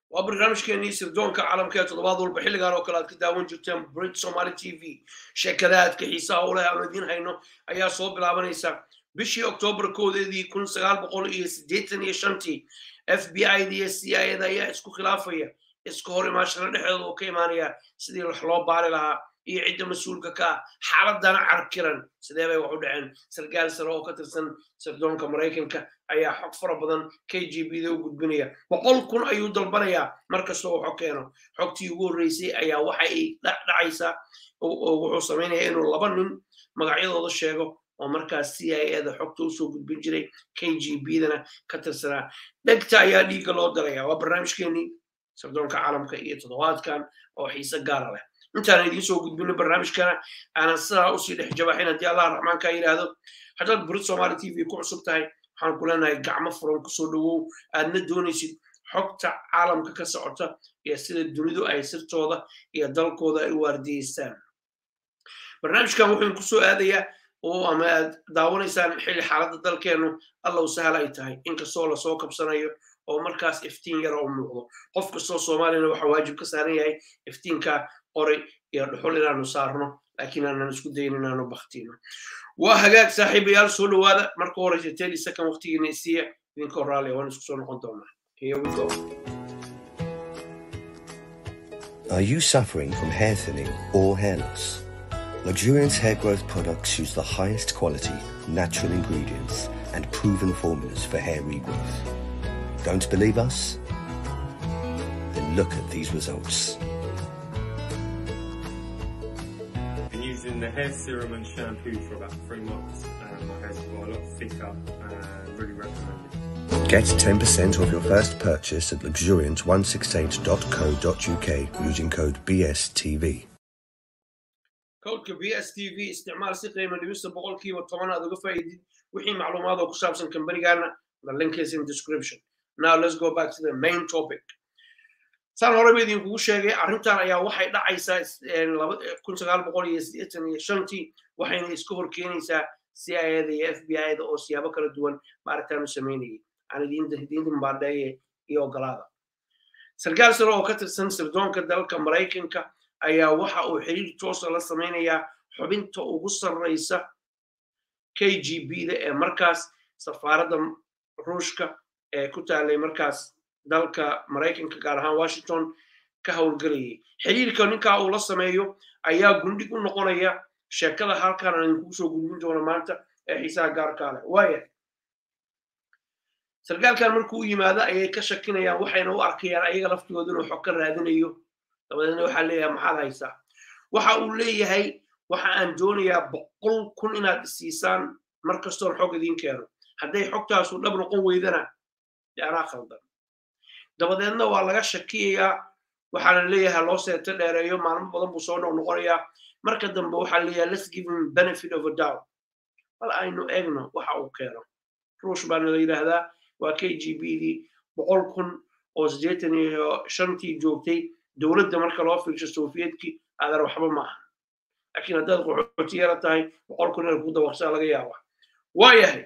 waa barnaamijkeenii sirdoonka caalamka ee toddobaad walba xilligan oo kale aad ka daawan jirteen brit somaly t v sheekadaadka xiisaha u leh aanu idiin hayno ayaa soo bilaabanaysa bishii oktoobar koodeedii kun sagaal boqol iyo siddeetan iyo shantii f b i da iyo c i da ayaa isku khilaafaya iska hor imaashada dhexdooda oo ka imaanaya sidii wax loo baari lahaa iyo cidda mas-uulka ka ah xaaladana carkiran sidee bay wax u dhaceen sarkaal sare oo ka tirsan sirdoonka maraykanka ayaa xog fara badan k g b da u gudbinaya boqol kun ayuu dalbanayaa mar kastoo waxo keeno xogtii ugu horreysay ayaa waxa ay dhacaysaa wuxuu samaynaya inuu laba nin magacyadooda sheego oo markaas c i eda xogta usoo gudbin jiray k g b dana ka tirsanaa dhegta ayaa dhiigga loo daraya waa barnaamijkeenii sirdoonka caalamka iyo toddobaadkan oo xiise gaara leh intaan idiin soo gudbino barnaamijkana aanan sidaa usii dhex jabaxin haddii allah raxmaanka yidhaahdo haddaad burid somaali t v ku cusub tahay waxaan ku leenahay gacmo furan kusoo dhowow aadna doonaysid xogta caalamka ka socota iyo sida dunidu ay sirtooda iyo dalkooda ay waardiyeystaan barnaamijkan wuxuu kusoo aadayaa oo ama aad daawanaysaan xilli xaaladda dalkeennu allow sahal ay tahay inkastoo lasoo kabsanayo oo markaas iftiin yara u muuqdo qof kastoo soomaaliyana waxaa waajib ka saaran yahay iftiinka qoray iyo dhuxul inaanu saarno laakiin aanan isku dayin inaanu baktino waa hagaag saaxiibayaal soo dhowaada marka horeysa tedi second waqtigiina isiiya idinkoo raalliya waan isku soo noqon doonaa here we go Are you suffering from hair thinning or hair loss? Luxuriance hair growth products use the highest quality, natural ingredients and proven formulas for hair regrowth. Don't believe us? Then look at these results. been using the hair serum and shampoo for about three months and my hair's got a lot thicker and really recommend it. Get 10% off your first purchase at luxuriant168.co.uk using code BSTV. codka b s t v isticmaal si qiimo dhibista boqolkiiba toban aad uga faa'iidid wixii macluumaad oo ku saabsan kambanigana the link is in description now let's go back to the main topic saan horeba idinkugu sheegay arrintan ayaa waxay dhacaysaa kun sagaal boqol iyo siddeetan iyo shantii waxayna iska hor keenaysaa c i da iyo f b i da oo siyaabo kala duwan maaragtaanu samaynayay aan idiin dimbaadheeye iyo ogolaada sarkaal sare oo ka tirsan sirdoonka dalka maraykanka ayaa waxa uu xiriir toosa la samaynayaa xubinta ugu sarraysa k g b da ee markaas safaaradda ruushka ee ku taalay markaas dalka maraykanka gaar ahaan washington ka howlgelayay xiriirka ninkaa uu la sameeyo ayaa gundhig u noqonaya sheekada halkan aan idinkugu soo gudbin doono maanta ee xiisaha gaarkaa leh waaya sarkaalkan markuu u yimaado ayay ka shakinayaan waxayna u arkayaan ayaga laftigooda inuu xog ka raadinayo dabadeedna waxaa leeyahay maxaad haysaa waxa uu leeyahay waxa aan doonayaa boqol kun inaad isiisaan mar kastoon xog idiin keeno hadday xogtaasu dhab noqon weydana dee anaa khaldan dabadeedna waa laga shakiyayaa waxaana leeyahay loo seeto dheereeyo maalmo badan buu soo noqnoqonayaa marka dambe waxaa leeyahay let's give him benefit of a doubt bal aynu eegno waxa uu keeno ruush baana la yidhaahdaa waa k g b dii boqol kun oo siddeetan iyo shantii joogtay dowladda marka loo fiirsho sofiyetkii aadan waxba maaha laakiin haddaad qaxooti yara tahay boqol kun inaad ku dawaqsaa laga yaaba waayahay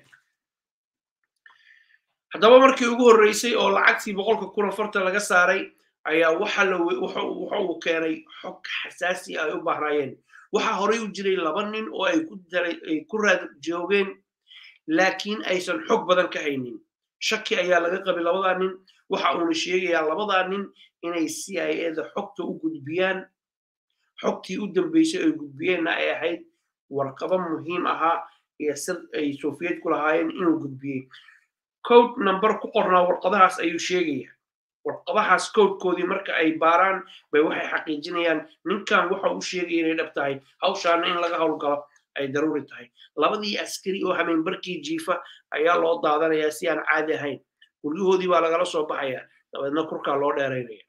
haddaba markii ugu horreysay oo lacagtii boqolka kun afartan laga saaray ayaa waxa la waxa uu keenay xog xasaasi ay u bahnaayeen waxaa horey u jiray laba nin oo ay ku daray ay ku raad joogeen laakiin aysan xog badan ka haynin shaki ayaa laga qabay labadaa nin waxa uuna sheegayaa labadaa nin inay c i eda xogta u gudbiyaan xogtii u dambeysay ay gudbiyeenna ay ahayd warqaba muhiim ahaa iyo sir ay sofiyetku lahaayeen inuu gudbiyey code number ku qornaa warqadahaas ayuu sheegaya warqadahaas codekoodii marka ay baaraan bay waxay xaqiijinayaan ninkan waxa uu sheegaya inay dhab tahay hawshaana in laga howlgalo ay daruuri tahay labadii askari oo hameenbarkii jiifa ayaa loo daadanayaa si aan caadi ahayn guryahoodii baa lagala soo baxaya dabeedna kurkaa loo dheeraynaya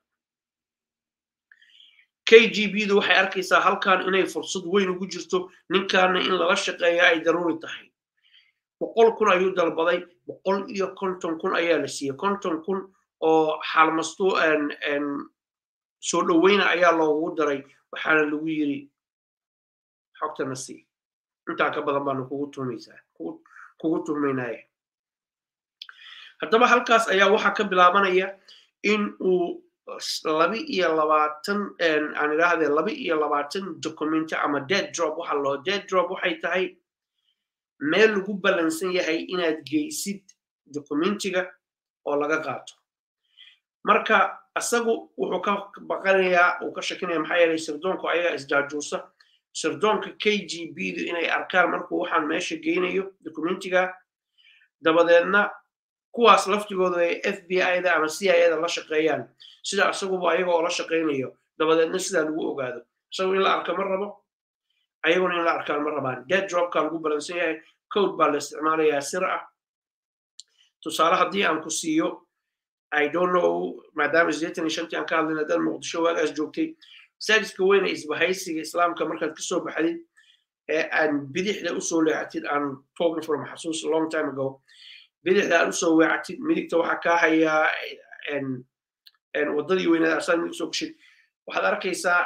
k g b du waxay arkaysaa halkan inay fursad weyn ugu jirto ninkaana in lala shaqeeya ay daruuri tahay boqol kun ayuu dalbaday boqol iyo konton kun ayaa la siiyey konton kun oo xaalmasto soo dhoweyna ayaa loogu daray waxaana lagu yiri xogtana sii intaa ka badan baanu kugu tuhmaysaa kugu tuhmaynaya haddaba halkaas ayaa waxaa ka bilaabanaya in uu laba iyo labaatan aan idhaahdee laba iyo labaatan documenti ama dead drop waxa loo dead drop waxay tahay meel lagu ballansan yahay inaad geysid documentiga oo laga qaato marka isagu wuxuu ka baqanayaa uu ka shakinaya maxaa yeelay sirdoonku ayaga isjaajuusa sirdoonka k g b du inay arkaan markuu waxaan meesha geynayo documentiga dabadeedna kuwaas laftigooda ay f b i da ama c i da la shaqeeyaan sida isaguba ayaga oo la shaqeynayo dabadeedna sidaa lagu ogaado isagu in la arka ma rabo ayaguna in la arkaan ma rabaan dead dropka lagu balansan yahay code baa la isticmaalayaa sir ah tusaale haddii aan ku siiyo i don't know maadaama sideetan iyo shantii aan ka hadlayna dad muqdisho waagaas joogtay masaajidka weyne isbahaysiga islaamka markaad kasoo baxdid ee aan bidixda usoo leexatid aan talking from xasuus long time ago bidixda aad usoo weecatid midigta waxaa kaa hayaa waddadii weyneed asaad midig soo gashid waxaad arkaysaa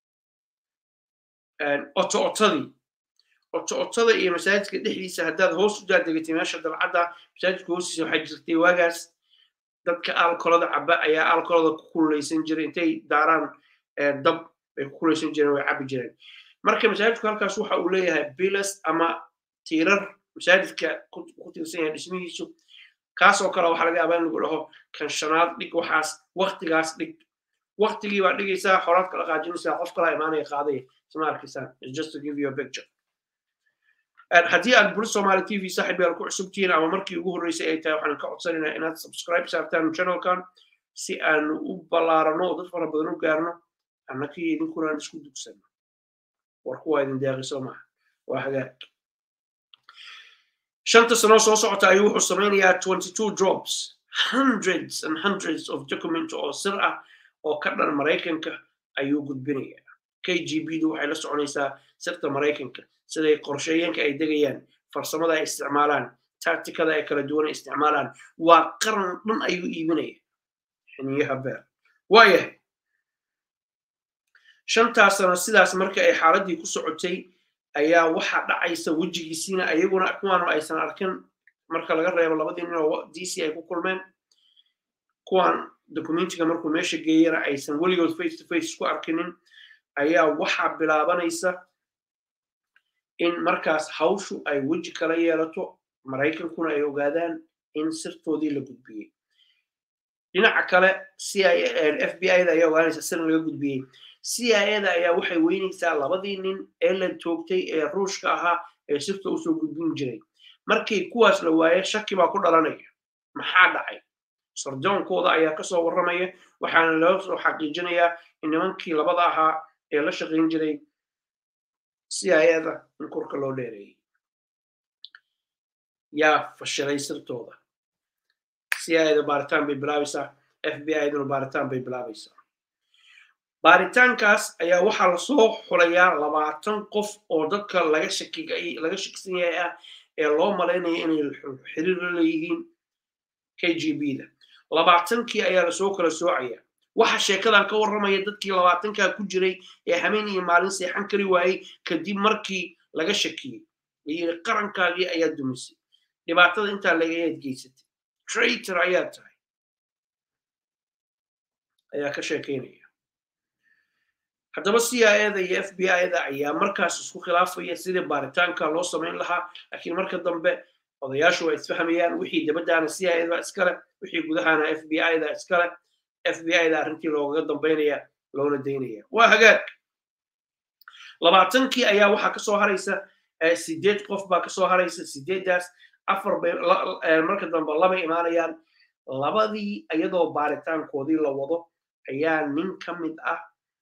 oto otadii oto otada iyo masaajidka dhexdiisa haddaad hoos u daadegatay meesha dalcadda masaajidka hoostiisa waxaa jirtay waagaas dadka alkolada caba ayaa alkolada ku kululeysan jiray intay daaraan dab ay ku kululeysan jireen way cabi jireen marka masaajidku halkaas waxa uu leeyahay bilas ama tiirar masaajidka ku tiirsan yahay dhismihiisu kaas oo kale waxaa laga yaabaa in lagu dhaho kan shanaad dhig waxaas waktigaas dhig waktigii baa dhigaysaa horaad kala qaajinaysaa qof kala imaanaya qaadaya isma arkaysaan just to give you a picture haddii aad buri somali t v saaxib yaal ku cusubtihiin ama markii ugu horreysay ay tahay waxaan ka codsanaynaa inaad subscribe saartaan channelkan si aan u ballaarano oo dad fara badan u gaarno annakii idinkuna aan isku dugsano war kuwaa idin deeqiso maaha waa hagaag shanta sano soo socota ayuu wuxuu samaynayaa twenty two drops hundreds and hundreds of document oo sir ah oo ka dhan maraykanka ayuu gudbinayaa k g b du waxay la soconaysaa sirta maraykanka siday qorshooyinka ay degayaan farsamada ay isticmaalaan tactikada ay kala duwan ay isticmaalaan waa qaran dhan ayuu iibinaya xiniyaha beer waayahay shantaas sano sidaas marka ay xaaladdii ku socotay ayaa waxaa dhacaysa wejigiisiina ayaguna kuwaanu aysan arkin marka laga reebo labadii nin oo d c ay ku kulmeen kuwan documentiga markuu meesha geeyana aysan weligood face to face isku arkinin ayaa waxaa bilaabanaysa in markaas hawshu ay weji kala yeelato maraykankuna ay ogaadaan in sirtoodii la gudbiyey dhinaca kale c i f b i da ayaa ogaanaysa sir laga gudbiyey c i da ayaa waxay weynaysaa labadii nin ee la toogtay ee ruushka ahaa ee sirta usoo gudbin jiray markii kuwaas la waaye shaki baa ku dhalanaya maxaa dhacay sardoonkooda ayaa kasoo warramaya waxaana loo soo xaqiijinayaa in nimankii labada ahaa ee la shaqayn jiray c i da in korka loo dheereeyey yaa fashilay sirtooda c i da baaritaan bay bilaabaysaa f b i duna baaritaan bay bilaabaysaa baaritaankaas ayaa waxaa lasoo xulayaa labaatan qof oo dadka laga shakigay laga shakisan yahay ah ee loo malaynaya inay xiriir la leeyihiin k g b da labaatankii ayaa lasoo kala soocaya waxa sheekadan ka warramaya dadkii labaatankaa ku jiray ee hameen iyo maalin seexan kari waayey kadib markii laga shakiyey layiri qarankaagii ayaa dumisay dhibaatada intaa lagayaad geysatay traitor ayaa tahay ayaa ka sheekaynaya haddaba c i da iyo f b i da ayaa markaas isku khilaafaya sidii baaritaanka loo samayn lahaa laakiin marka dambe odayaashu waa isfahmayaan wixii dabadaana c i da iskale wixii gudahana f b i da iskale f b i da arrintii loogaga dambaynaya loona daynaya waa hagaag labaatankii ayaa waxaa kasoo haraysa sideed qof baa kasoo haraysa sideeddaas afar bay marka dambe labay imaanayaan labadii iyadoo baaritaankoodii la wado ayaa nin ka mid ah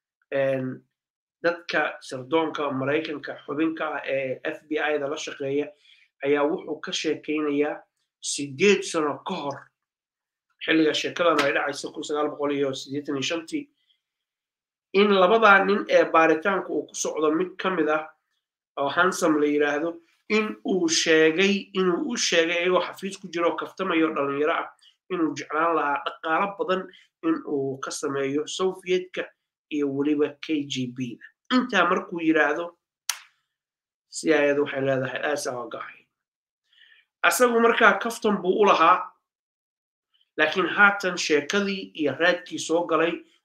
dadka sirdoonka maraykanka xubinka ah ee f b i da la shaqeeya ayaa wuxuu ka sheekaynayaa sideed sano ka hor xilliga sheekadan ay dhacaysa kun sagaal boqol iyo siddeetan iyo shantii in labadaa nin ee baaritaanka uu ku socdo mid ka mid ah oo hansam la yidhaahdo in uu sheegay inuu u sheegay iyagoo xafiis ku jiro oo kaftamayo dhalinyaro ah inuu jeclaan lahaa dhaqaalo badan in uu ka sameeyo sovietka iyo weliba k g b da intaa markuu yidhaahdo si ayada waxay leedahay aasaa gahay asagu markaa kaftan buu u lahaa laakiin haatan sheekadii iyo raadkii soo galay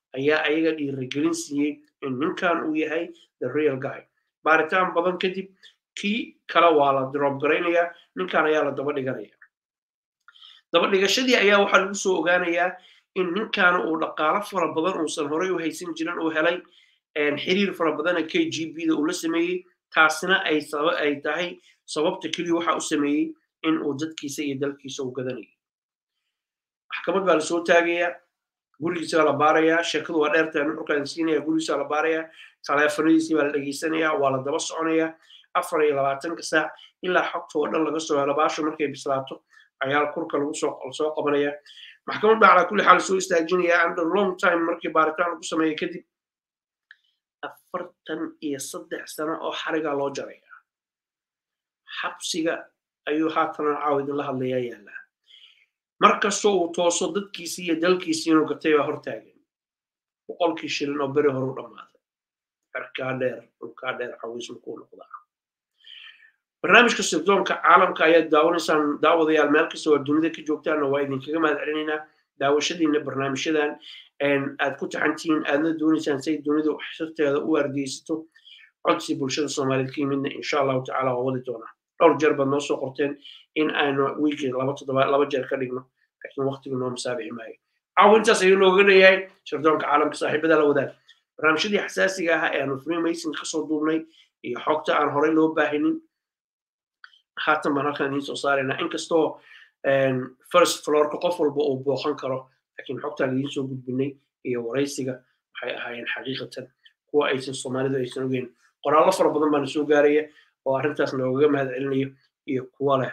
ayaa ayaga dhiirigelin siiyey in ninkan uu yahay the real guy baaritaan badan kadib kii kale waa la drop garaynayaa ninkan ayaa la daba dhiganaya daba dhigashadii ayaa waxaa lagu soo ogaanayaa in ninkan uu dhaqaalo fara badan uusan horey u haysan jirin uu helay xiriir fara badana k g b da uu la sameeyey taasina ay ay tahay sababta keliya waxa u sameeyey in uu dadkiisa iyo dalkiisa u gadanayo maxkamad baa lasoo taagayaa gurigiisa la baarayaa sheekadu waa dheertaa nuxurkaan siinaya gurigiisa la baarayaa taleefanadiisii baa la dhegeysanayaa waa la daba soconayaa afar iyo labaatanka saac ilaa xogta oo dhan laga soo helo baasho markay bislaato ayaa kurka lagu soo soo qabanaya maxkamad baa calaa kulli xaal soo istaajinaya under long time markii baaritaan lagu sameeya kadib afartan iyo saddex sano oo xarigaa loo jaraya xabsiga ayuu haatana caaw idinla hadlayaa yaallaa markastoo uu tooso dadkiisii iyo dalkiisii inuu gatay baa hortaagan boqolkii shilin oo beri horu dhammaaday xerkaa dheer dhulkaa dheer cawiis makuu noqdaa barnaamijka sirdoonka caalamka ayaad daawanaysaan daawadayaal meel kasta oo dunida ka joogtaanna waa idinkaga mahad celinaynaa daawashadiina barnaamijyadan aad ku taxantihiin aadna doonaysaan say dunidu xirteeda u ardeysato codsi bulshada soomaaliyeed ka yimidna insha allahu tacala waa wadi doonaa dhowr jeer baad noo soo qorteen in aynu wiikii laba toddoba laba jeer ka dhigno laakiin waqtigu noo masaabixi maayo caawa intaas ayuu nooga leeyahay sirdoonka caalamka saaxiibada la wadaag barnaamijyadii xasaasiga ahaa ee aanu freemason kasoo duubnay iyo xogta aan horey loo baahinin haatan baan halkan idiin soo saaraynaa inkastoo first floorka qof walba uu booqan karo laakiin xogtaan idiin soo gudbinay iyo waraysiga waxay ahaayeen xaqiiqatan kuwa aysan soomaalidu aysan ogeyn qoraallo fara badan baana soo gaaraya oo arrintaas noogaga mahad celinayo iyo kuwa leh